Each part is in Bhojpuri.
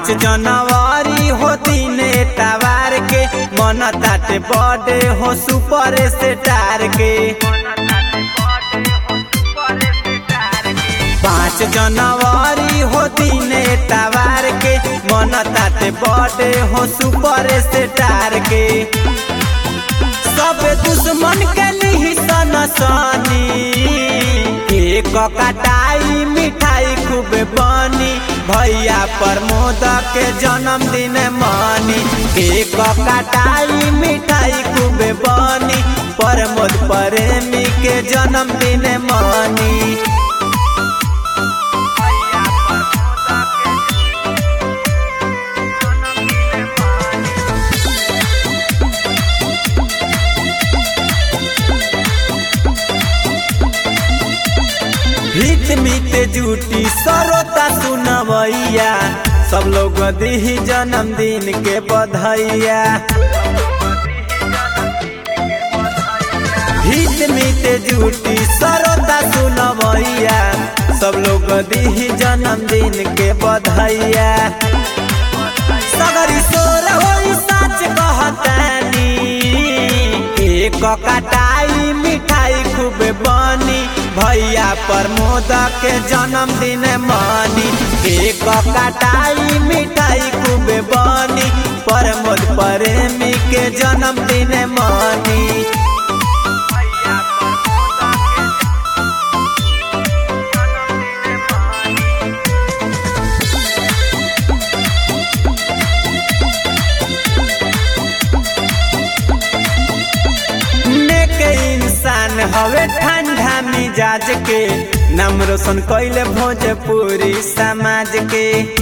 पाँच जनवरी हो दिने तवार के मन ताटे बर्थडे हो सुपर स्टार के पाँच जनवरी हो दिने तवार के मन ताटे बर्थडे हो सुपर स्टार के सब दुश्मन के लिही सन सनी एक कटाई मिठाई खूब बनी भैया प्रमोद के जन्मदिन मनी एक कटाई मिठाई खूब बनी प्रमोद प्रेमी के जन्मदिन मनी हित मित जूटी सरोता सुनवैया सब लोग दी जन्मदिन के बधाइया हित मित जूटी सरोता सुनवैया सब लोग दी जन्मदिन के बधाइया सगरी सोर होई सच कहतानी एक कटाई मिठाई खूब बनी भैया प्रमोद के जन्मदिन मनी एक कटाई मिठाई खूब बनी प्रमोद प्रेमी के जन्मदिन मनी नेक इंसान हवे ठंडा मिजाज के नाम रोशन कैले भोजपुरी समाज के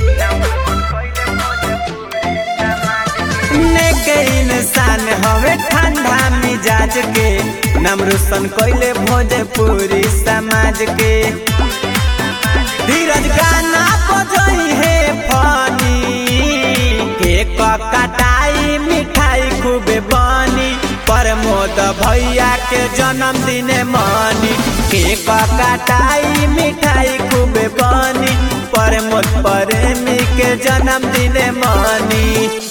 नेक इंसान हवे ठंडा मिजाज के नाम रोशन कैले भोजपुरी समाज के धीरज गाना बजई है फनी केक कटाई मिठाई खूब बनी प्रमोद भैया के जन्मदिन मनी केक कटाई मिठाई खूब बनी प्रमोद प्रेमी के जन्मदिन मनी